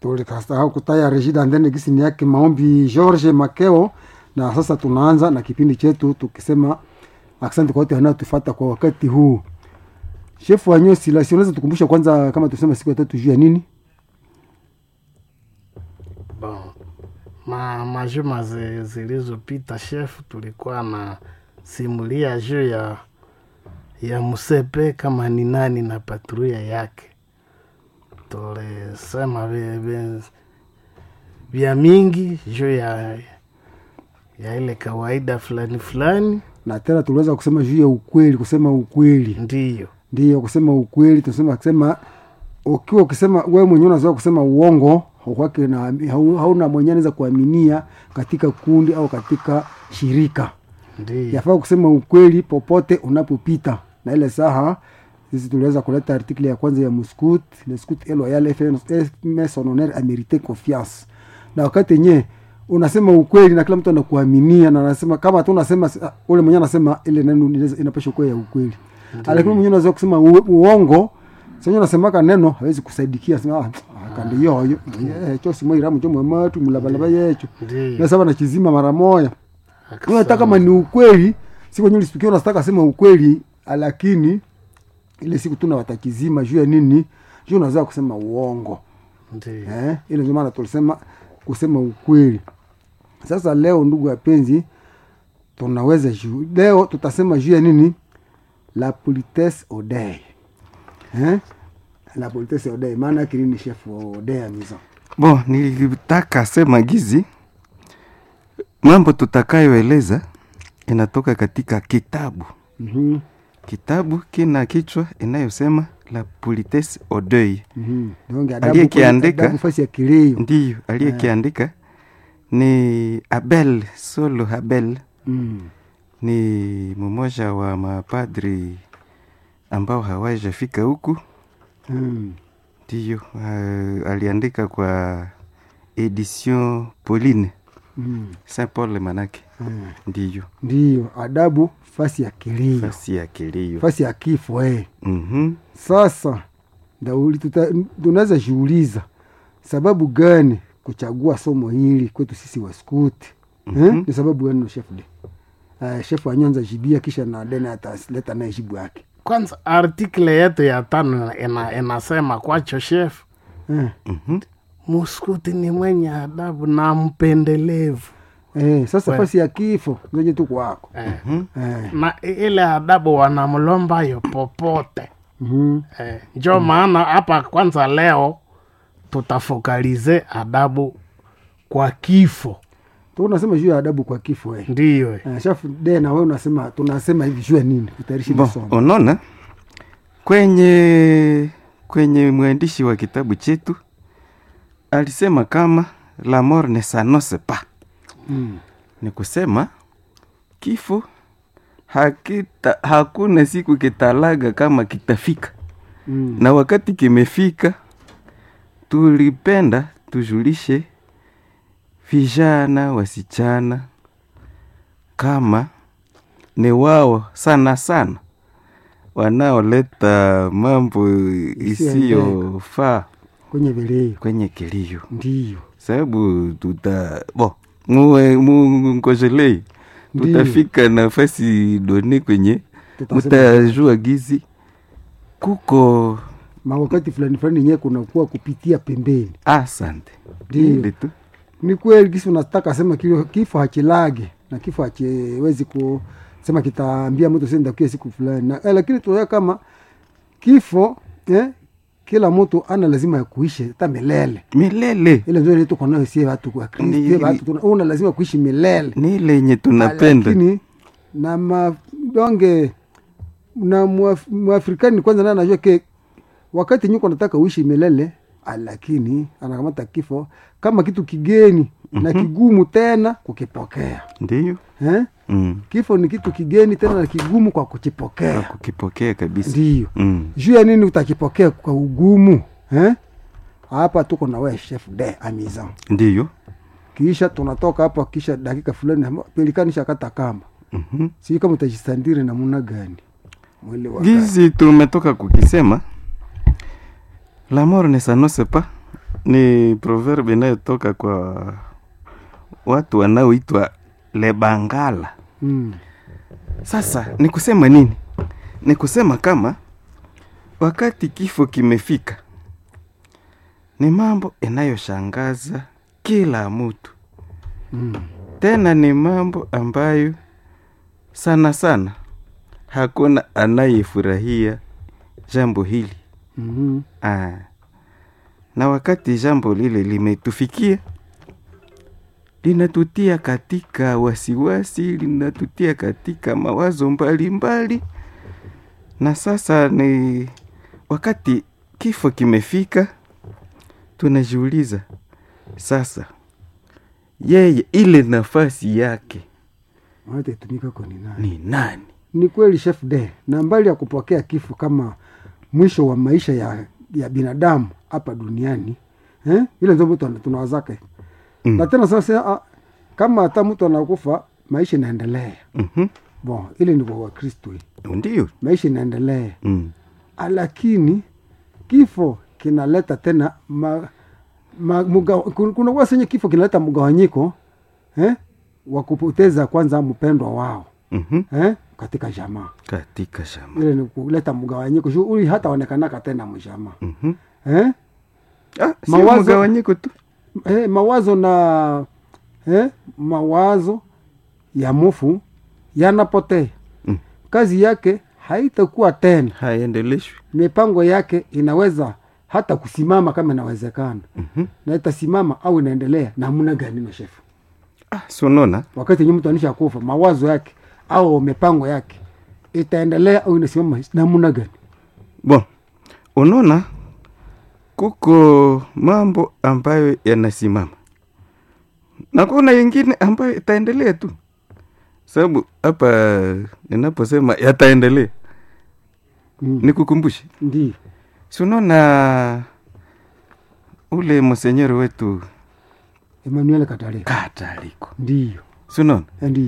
tulikasahau kutaya Regida ndene gisi ni yake maombi George Makeo, na sasa tunaanza na kipindi chetu tukisema asante kwa wote wanaotufuata kwa wakati huu. Shefu wa Nyosi la unaweza tukumbusha kwanza, kama tusema siku ya tatu juu ya nini? Bon, ma majuma zi- zilizopita chef, tulikuwa na simulia juu ya ya Musepe kama ni nani na patruia yake. Tulisema vya- vya- vya mingi juu ya ya ile kawaida fulani fulani, Na tena tuliweza kusema juu ya ukweli, kusema ukweli ndiyo ndiyo kusema ukweli. Tunasema kusema ukiwa ukisema wewe mwenyewe unazoea kusema uongo kwake na hau- hauna mwenyewe anaweza kuaminia katika kundi au katika shirika. ndiyo Yafaa kusema ukweli popote unapopita, na ile saha sisi tuliweza kuleta artikli ya kwanza ya Muscout le scout et loyal fait son honneur a mérité confiance. Na wakati yenyewe unasema ukweli na kila mtu anakuaminia na anasema kama tu unasema ah, ule mwenyewe anasema ile neno inaweza- inapaswa kuwa ya ukweli, lakini mwenyewe unaweza kusema u- uongo sasa unasemaka neno hawezi kusaidikia sema ah kandi yoyo yecho simo iramu cho mwematu mulabalaba yecho ndiyo na sasa nachizima mara moja Aksa- wewe hata kama ni ukweli siku yenyewe ulisikia unataka sema ukweli lakini ile siku tuna watakizima juu ya nini juu unaweza kusema uongo ndiyo eh ile ndio maana tulisema kusema ukweli sasa leo ndugu wapenzi tunaweza juu leo tutasema juu ya nini la politesse au deuil eh la politesse au deuil maana yake nini chef au deuil ya maison Bon, nilitaka sema gizi mambo tutakayoeleza inatoka katika kitabu. mhm Kitabu kina kichwa inayosema la politesse au deuil. mhm donc Aliyekiandika- adabu fasi ya kilio Ndiyo, aliyekiandika ni Abel Solo Abel, mm. ni mmoja wa mapadri ambao hawajafika huku. mm. Ndiyo, uh, aliandika kwa edition Pauline mm. Saint Paul manake. mm. Ndiyo, ndiyo adabu fasi ya kilio fasi ya kilio. fasi ya kifo eh. Mhm. Sasa ndauli tuta- tunaweza jiuliza sababu gani kuchagua somo hili kwetu sisi waskuti mm-hmm. eh? Ni sababu gani no chef de uh, chef anyanza jibia kisha na dena ataleta naye jibu yake kwanza artikle yetu ya tano ina, inasema kwacho chef eh. Mhm. muskuti ni mwenye adabu na mpendelevu Eh, sasa We- fasi ya kifo ndoje tu kwako eh. eh. na i- ile adabu wanamlomba yo popote mm-hmm. eh. njo maana hapa kwanza leo tutafokalize adabu kwa kifo unasema juu ya adabu kwa kifo eh. ndiyo eh. Eh, chef de na wewe unasema tunasema hivi juu ya nini kutayarishi Bon, masomo unaona kwenye kwenye mwandishi wa kitabu chetu alisema kama la mort ne s'annonce pas, mm. ni kusema kifo hakita, hakuna siku kitalaga kama kitafika, mm. na wakati kimefika, tulipenda tujulishe vijana wasichana kama ni wao sana sana wanaoleta mambo isiyofaa kwenye vilio kwenye kilio, ndiyo sababu tuta bo muwe mungojelei Ndiyo. tutafika nafasi doni kwenye Tutasema- mutajua gizi kuko mawakati fulani fulani yenyewe kunakuwa kupitia pembeni asante Ndiyo. ile tu ni kweli kisi unataka sema kilo, kifo hachilage na kifo hachiwezi kusema kitaambia mtu sasa ndakuya siku fulani na, eh, lakini tunaona kama kifo eh, kila mtu ana lazima ya kuishi hata milele milele ile ndio ile tuko nayo sie watu kwa Kristo Ni- sie watu tuna una lazima kuishi milele ni ile yenye tunapenda lakini na madonge na Mwaf- mwafrikani kwanza naye anajua ke wakati nyuko nataka uishi milele ah, lakini anakamata kifo kama kitu kigeni na kigumu tena kukipokea ndiyo eh? mm. kifo ni kitu kigeni tena na kigumu kwa kwa kukipokea kukipokea kabisa ndiyo mm. juu ya nini utakipokea kwa ugumu eh? hapa tuko na we chef de amizan ndiyo kisha tunatoka hapa kisha dakika fulani pelikanisha kata kamba Mhm. sijui kama utajistandiri namuna gani mwili wa gizi tumetoka kukisema la mort ne s'annonce pas ni proverbe inayotoka kwa watu wanaoitwa lebangala mm. sasa ni kusema nini ni kusema kama wakati kifo kimefika ni mambo inayoshangaza kila mtu Mm. tena ni mambo ambayo sana sana hakuna anayefurahia jambo hili Mhm. ah. na wakati jambo lile limetufikia linatutia katika wasiwasi linatutia katika mawazo mbalimbali mbali. na sasa ni wakati kifo kimefika tunajiuliza sasa yeye ile nafasi yake Watatumika kwa ni nani? ni nani Ni kweli chef de, na mbali ya kupokea kifo kama mwisho wa maisha ya, ya binadamu hapa duniani eh? ile ndio mtu ana- tunawazaka Mm. na tena sasa ah, kama hata mtu anakufa maisha inaendelea Mhm. bon, ile ni kwa Wakristo hii. ndio maisha inaendelea mm. Ah, lakini kifo kinaleta tena ma, ma, muga, kun- kuna kuwa senye kifo kinaleta mgawanyiko eh? wa kupoteza kwanza mpendwa wao Mhm. eh? katika jamaa katika shamba ile ni kuleta mgawanyiko shughuli hata onekanaka tena mjamaa Mhm. eh? Ah, sio Mawazo- mgawanyiko tu eh, mawazo na eh? mawazo ya mufu yanapotea Mm. kazi yake haitakuwa tena haendeleshwi mipango yake inaweza hata kusimama kama inawezekana Mhm. na itasimama au inaendelea namna gani meshefu ah, sonona wakati yenye mtu anisha kufa mawazo yake au mipango yake itaendelea au inasimama namna gani bon unaona kuko mambo ambayo yanasimama na kuna yengine ambayo itaendelea tu sababu hapa ninaposema yataendelea mm. nikukumbushe ndio si unaona ule monsenyeri wetu Emmanuel Katale kataliko ndio si unaona ndio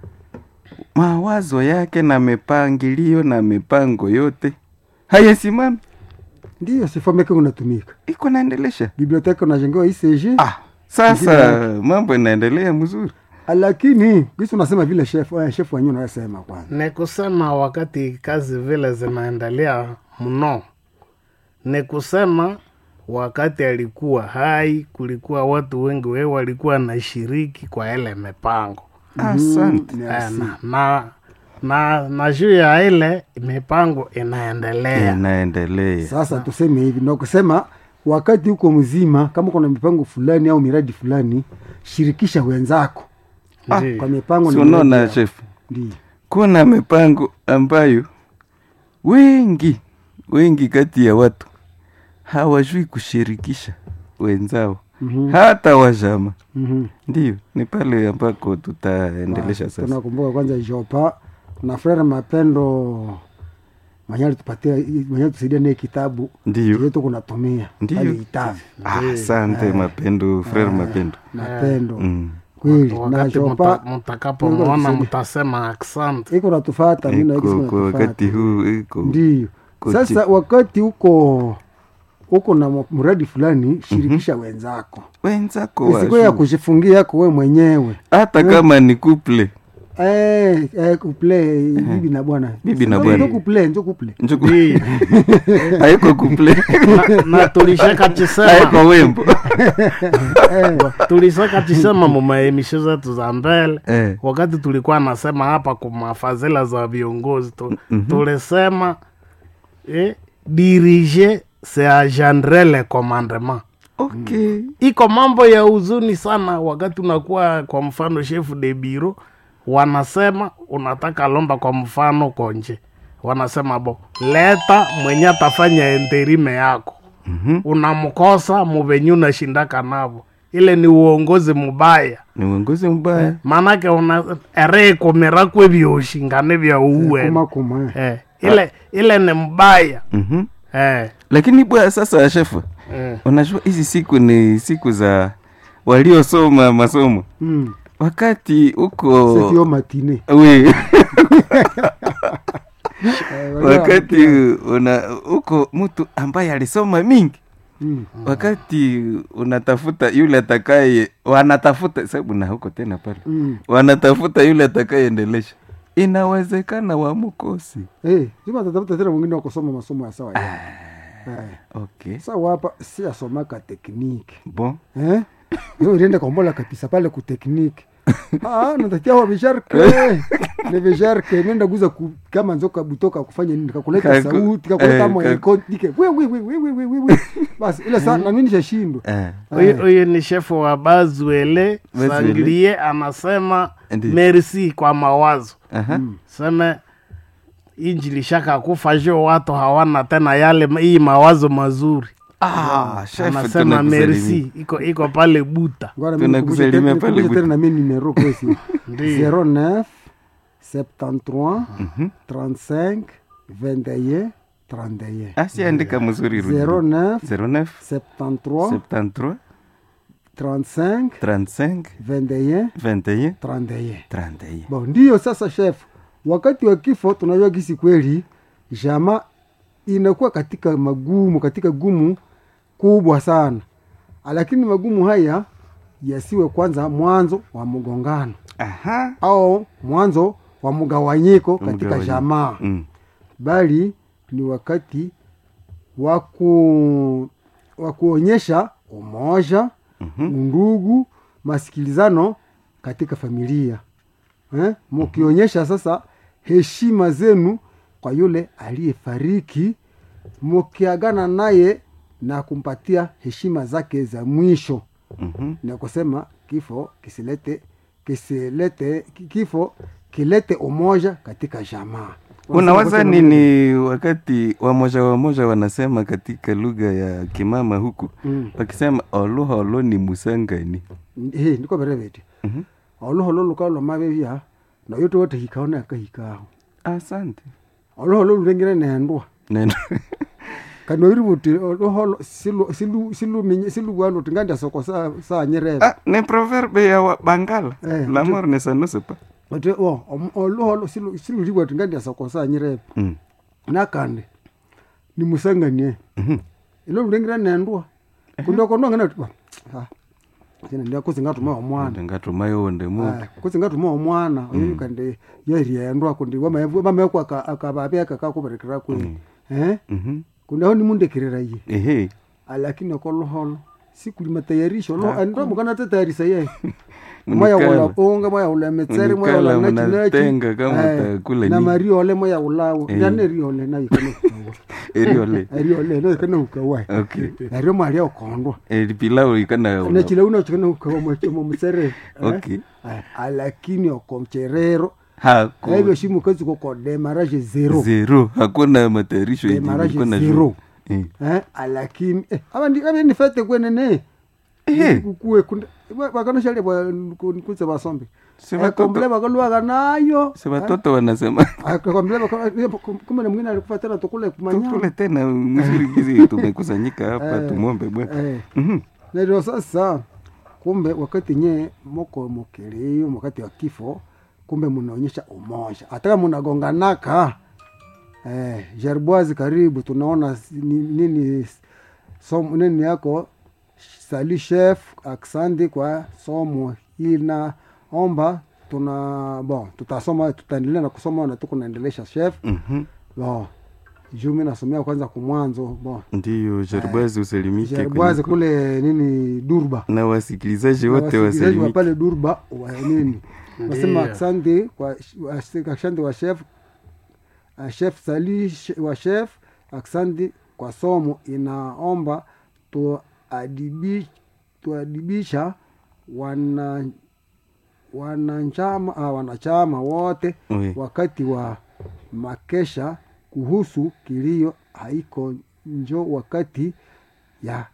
mawazo yake na mipangilio na mipango yote hayasimami ndio sifomeke unatumika iko naendelesha biblioteka unajengewa ICG ah, sasa mambo inaendelea mzuri lakini kisi unasema vile chef eh, chef wenyewe unayosema kwanza ni kusema wakati kazi vile zinaendelea mno, ni kusema wakati alikuwa hai, kulikuwa watu wengi wewe walikuwa nashiriki kwa ile mipango asante Mm, Eh, merci. na, na, na, na juu ya ile mipango inaendelea inaendelea sasa tuseme hivi na kusema wakati huko mzima kama kuna mipango fulani au miradi fulani shirikisha wenzako Ndiyo. kwa mipango si na miradi unaona yao. chef Ndio. kuna mipango ambayo wengi wengi kati ya watu hawajui kushirikisha wenzao Mhm. hata wajama Mhm. ndio ni pale ambako tutaendelesha sasa tunakumbuka kwanza jopa na frere mapendo manyali tupatia manyali tusaidia naye kitabu ndio yetu kunatumia Ndiyo. pale itavi Ah, asante mapendo frere mapendo mapendo mm. kweli na wakati jopa muta- mutakapomwona mtasema asante iko natufata mimi na iko iko kwa wakati huu iko ndio Kuti. sasa wakati huko huko na mu- mradi fulani shirikisha wenzako wenzako isikuwa ya wajue. kujifungia yako we mwenyewe hata kama ni kuple eh, eh, kuple bibi na bwana Bibi na Njo- bwana. njo kuple njo kuple njuku haiko kuple na, na tulishaka chisema haiko wembo tulishaka chisema mumaemisho zetu za mbele eh. wakati tulikuwa nasema hapa kumafadhila za viongozi tu, tulisema eh, dirige se agendre le commandement okay iko mambo ya huzuni sana wakati unakuwa kwa mfano chef de bureau wanasema unataka lomba kwa mfano konje wanasema bo leta mwenye atafanya enterime yako Mhm. unamkosa muvenye unashindaka navo ile ni uongozi mubaya ni uongozi mbaya maanake una ereikomerakwe vyoshingane vya uwe kuma kuma eh. eh, ile ile ni mbaya Mhm. eh, lakini bwana sasa shefu eh. unajua hizi siku ni siku za waliosoma masomo mm. wakati huko sekio matine we Eh, wale wakati una huko mtu ambaye alisoma mingi Mm. wakati unatafuta yule atakaye wanatafuta sababu na huko tena pale Mm. wanatafuta yule atakayeendelesha inawezekana wamukosi Eh, juma tatafuta tena mwingine wa kusoma masomo ya sawa ya. Eh. okay Sawa hapa si asomaka tekniki. bon Eh? Yo ilienda kombola kabisa pale ku tekniki. Ah, natatia wa visharke. Ni visharke nenda guza ku, kama nzoka butoka kufanya nini kakuleta Kaku- sauti kakuleta eh, mo kaku- iko dike. We we we we we we we. we. Basi ile saa na mimi nishashindwa. eh. Huyu huyu ni shefu wa Bazuele Bazuele. Sangrie, anasema Ndiyo. merci kwa mawazo Aha. seme injili shaka kufa jo watu hawana tena yale hii mawazo mazuri Ah, chef, anasema tunakusalimia. merci iko iko pale buta Ngora Tunakusalimia mimi pale nikumbushe Buta. tena na mimi numero kwesi. Ndiyo. 09 73 35 21 31. asiandika mzuri rudi. 09 09 73 73 35 35 21 21 31. 31 Bon, ndiyo sasa chef, wakati wa kifo tunajua gisi kweli jama inakuwa katika magumu, katika gumu kubwa sana, lakini magumu haya yasiwe kwanza mwanzo wa mgongano aha au mwanzo wa mgawanyiko katika Mgawanyiko. jamaa mm. bali ni wakati wa ku- wa kuonyesha umoja Mhm. undugu masikilizano katika familia eh? mukionyesha sasa heshima zenu kwa yule aliyefariki mukiagana naye na kumpatia heshima zake za mwisho Mhm. na kusema kifo kisilete kisilete ki- kifo kilete umoja katika jamaa unawaza Wanasema nini wakati wamoja wamoja wanasema katika lugha ya kimama huku Mm. wakisema oloholo ni musangani he niko berevete Mhm. oloholo lukalo mavevya na yote wote hikao na kahikao asante oloholo lurengire nendwa neno kana iri buti oloholo silu silu silu minye silu walo tinganda soko sa sa nyerebe ah, ni proverbe ya wa- bangala Eh, lamor ne sanosepa ote o om- oloholo silu silu riwa tinganda soko sa nyerebe mm. nakande ni musanganie Mhm. ilo lurengire nendwa kundo kondo ngana tuba ha tena ndia kuzingatuma omwana ndingatumayo wonde mundu Aya, kuzingatuma omwana oyo kandi yeriendwa kundi wamekwa akababeka kakuberekera kwe eh Mhm. kundi aho nimundekirira ye ehe lakini okoluholo sikuli matayarisho lo ndo mukana tatayarisa ye Munikala. moya ula unga moya ula metseri moya ula Munikala nachi nachi munatenga kama Eh, utakula na nini. mariole moya ulawo Eh. ndane riole nayo kana ukawa eriole riole nayo kana ukawa okay nario mali okondwa eripilau ikana na chile una chikana ukawa mwachomo mtsere Okay. lakini okomcherero haku aivyo shimu kazi koko demarage zero zero hakuna matayarisho yenye Demarrage ilikuwa na zero. juu. Eh. eh, lakini eh, abandi abandi fete kwenene Ehe. kukue bakanoshale kunze basombe Si watoto- kombele bakalwaga nayo si watoto wanasema kombele kumbe na mwingine alikufa tena tukule tukule kumanya tena mzuri gizi tumekusanyika hapa Eh. tumwombe bwana eh Mhm. na ndio sasa kumbe wakati nye moko mokeleo wakati wa kifo kumbe munaonyesha umoja hata kama munagonganaka eh, jarboise karibu tunaona si- ni- nini somo nini yako sali chef aksandi kwa somo hii naomba tuna bon tutasoma tutaendelea na kusoma na tuko naendelesha chef Mhm. bon juu mi nasomea kwanza kumwanzo bon ndiyo jarbazi usalimike jarboise kwenye- kule nini durba na wasikilizaji Na wote wasikilizaji wa wasalimike pale Durba wa nini nasema Ndiyo. asante kwa wa- asante wa chef uh, chef Sali sh- wa chef asante kwa somo inaomba tuadibi tuadibisha wana wanachama ah, wanachama wote Oui. wakati wa makesha kuhusu kilio haiko njo wakati ya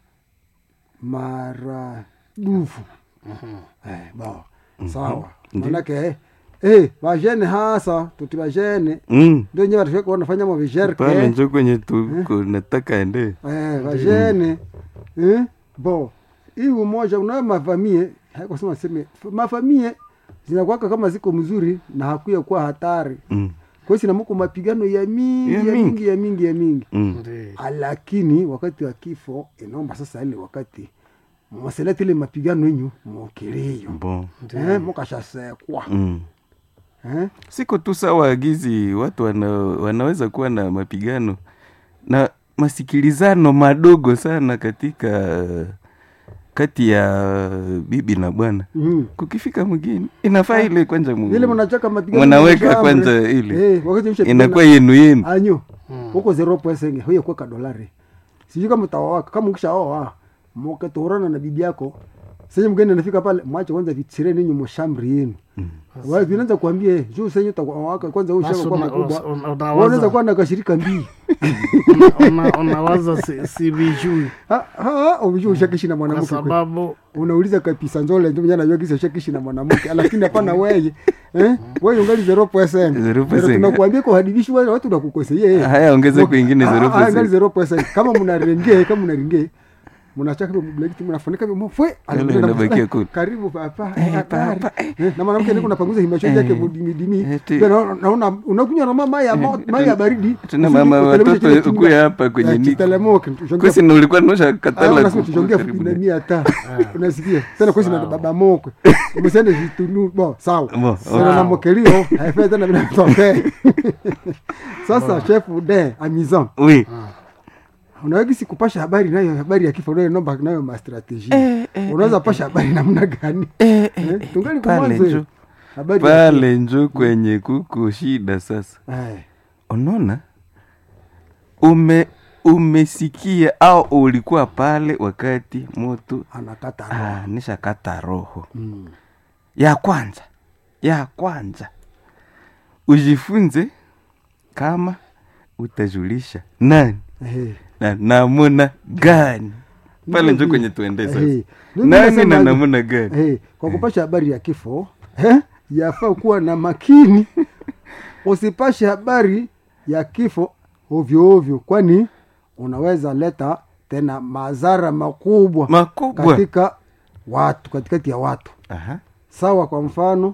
maradufu eh, bo sawa Ndiyo. manake eh, eh, vajene hasa tuti vajene Mm. ndio nye vatufika wanafanya pale mavisherke njo kwenye tuko nataka ende eh, vajene eh, bo hii umoja unayo mafamie haikusema seme mafamie zinakuwaka kama ziko mzuri na hakuya kuwa hatari Mm. kwesi namuko mapigano ya mingi Ya ya mingi. mingi ya mingi ya mingi Mm. Ndi. lakini wakati wa kifo inaomba sasa ile wakati mwaselete ile mapigano yenyu mokeleyo Bon. eh, mukashasekwa Mm. eh? siko tu sawa agizi watu wana, wanaweza kuwa na mapigano na masikilizano madogo sana katika kati ya bibi na bwana mm. kukifika mgeni inafaa ile kwanza mu- ile mnachaka mapigano mnaweka ya shambre. kwanza ile eh, wakati msha inakuwa yenu yenu anyo huko zero pwesenge huye kuweka dolari sijui kama utawawaka kama ukishaoa mkatorana na bibi yako senye mgeni anafika pale mwache kwanza vichire ninyi mshambri yenu wao vinaanza kuambia eh, juu senye utawaka kwanza huyu Basi shaka kwa una- mkubwa una- Wewe unawaza- unaweza kuwa na kashirika mbili una- unawaza si- sivijui ha ha unajua ushakishi na kwa mwanamke kweli. sababu unauliza kabisa nzole ndio mjana anajua kisa ushakishi na mwanamke lakini hapana wewe eh wewe ungali 0% 0%. tunakuambia kwa hadibishi wale watu nakukosea yeye haya ongeze kwingine Ah, ah, angali 0%. 0%. kama mnarenge kama mnarenge mnachaka mblekiti mnafunika mfwe Yale inabakia kule. karibu papa Eh, habari. papa, eh. Eh, na mwanamke niko napanguza himasho yake mudimidimi Eh, ti- naona unakunywa na mama ya mo- maji ya baridi tena Usije mama kutelemsha kile watoto chunga. ukuya hapa kwenye Eh, niko kitelemoke, tushongea kwesi na ulikuwa nosha Ah, katala unasema ku- tushongea karibu fupi na na- mia hata unasikia tena kwesi na baba mokwe msende vitunu bo sawa Bo, sana na mokelio haifai tena bila kutokea sasa chef de amusant Oui. unawagisi kupasha habari nayo habari ya kifo nayo nomba nayo mastrateji unaweza pasha habari namna gani Eh, eh, Eh, eh, tungali pale kumwanzo njo habari ya pale njo kwenye kuko shida sasa kifo. Eh, unaona ume umesikia au ulikuwa pale wakati moto anakata roho. ah, nishakata roho Mm. ya kwanza ya kwanza ujifunze kama utajulisha nani Eh, na namuna gani pale Ndio njo vile. kwenye tuende sasa Eh, ndio nani nasema na hivi. namuna gani Eh, kwa kupasha habari ya kifo eh, yafaa kuwa na makini usipashe habari ya kifo ovyo ovyo kwani unaweza leta tena madhara makubwa makubwa katika watu katikati ya watu Aha. sawa kwa mfano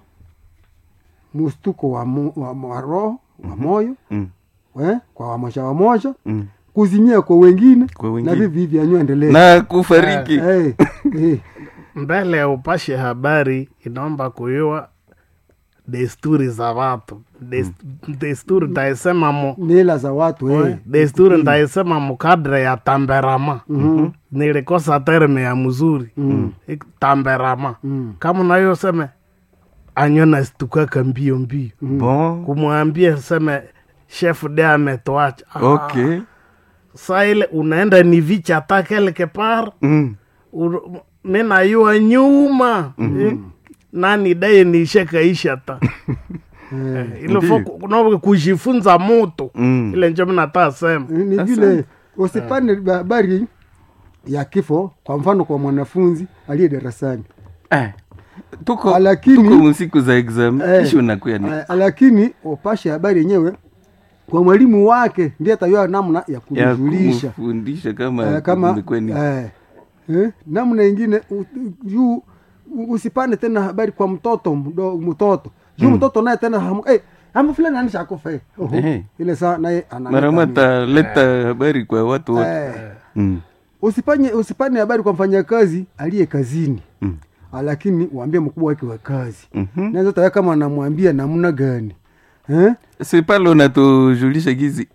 mustuko wa, mo, wa, wa roho wa moyo Mm, eh, kwa wamoja wamoja mm. kuzimia kwa wengine, Kwa na wengine. vivi hivi anyoendelee na kufariki eh, eh, mbele ya upashe habari inaomba kuyua desturi za watu Des, desturi ndaisema mu mila za watu eh. desturi ndaisema mukadre ya tamberama Mhm. nilikosa terme ya mzuri Mm. Ik- tamberama Mm. kama nayo seme anyo nastukaka mbio mbio bon kumwambia seme chef de ametoacha Ah, okay sa ile unaenda ni vicha hata quelque part mm. Uru- mi nayua nyuma Eh, nani daye nishakaisha ta Eh, ilofo Ndiyo. kujifunza moto Mm. ile njo minataa sema ni Asante. vile usipane habari ya kifo kwa mfano kwa mwanafunzi aliye darasani eh. tuko Lakini- tuko msiku za exam Eh, kisha unakuya ni eh, lakini upashe habari yenyewe kwa mwalimu wake ndiye atayua namna ya ya kujulisha kumfundisha kama eh, kama kumekuwa ni eh, eh, namna ingine u- u- juu u- usipane tena habari kwa mtoto mdo, mtoto juu mtoto naye tena hamu, eh, ama fulani anisha akufa eh. Oho, Eh. ile saa naye analeta marama nini. taleta habari kwa watu wote eh, mm. usipanye usipane habari kwa mfanyakazi aliye kazini Mm. Ah, lakini uambie mkubwa wake wa kazi Mhm. naweza tawe kama anamwambia namna gani eh? si pale unatujulisha gizi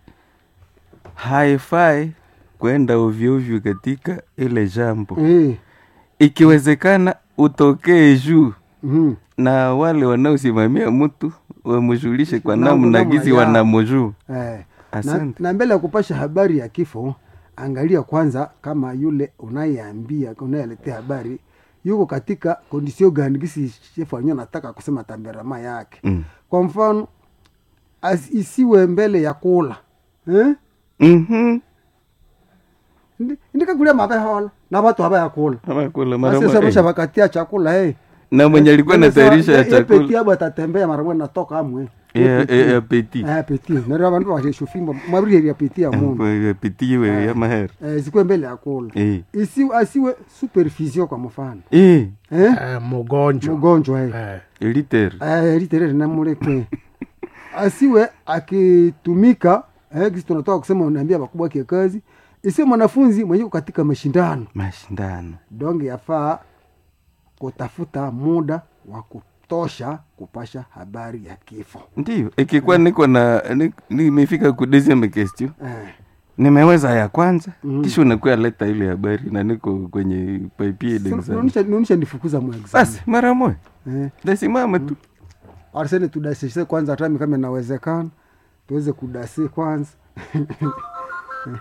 haifai kwenda ovyoovyo katika ile jambo Eh. ikiwezekana utokee juu mhm. na wale wanaosimamia mtu wamjulishe kwa Na- namna namna gizi yao. wanamjuu Eh. na, Asante. na mbele ya kupasha habari ya kifo angalia kwanza kama yule unayeambia unayeletea habari yuko katika kondisio gani gisi shefu wenyewe anataka kusema tamberama yake mm. kwa mfano as, isiwe mbele ya kula eh? mm-hmm. Ndi- ndikakulia mavehola na watu haba ya kula amakula marama asisomesha eh. wakatia chakula eh. na mwenye alikuwa natayarisha ya peti chakula abo atatembea mara moja natoka amwe Eh, eh, apeti Eh, apeti nari abandu basheshufimba mwabiri apeti ya mundu apeti we ya mahera eh, zikuwe mbele ya kula Eh. isi asiwe supervision kwa mfano Eh, eh? eh, mugonjwa mgonjwa eh. eh. eliter eh, literere namuleke asiwe akitumika eh, kisi tunatoka kusema unaambia wakubwa wake kazi isiwe mwanafunzi mwenye uko katika mashindano mashindano donge yafaa kutafuta muda wa kutosha kupasha habari ya kifo ndio ikikuwa niko na ni- nimefika ku deuxième question eh. nimeweza ya kwanza Mm. kisha unakuya leta ile habari na niko kwenye papier d'examen naonisha nifukuza mwexam basi mara moja eh. tasimama tu arsene tudasishe kwanza tami kama inawezekana tuweze kudasi kwanza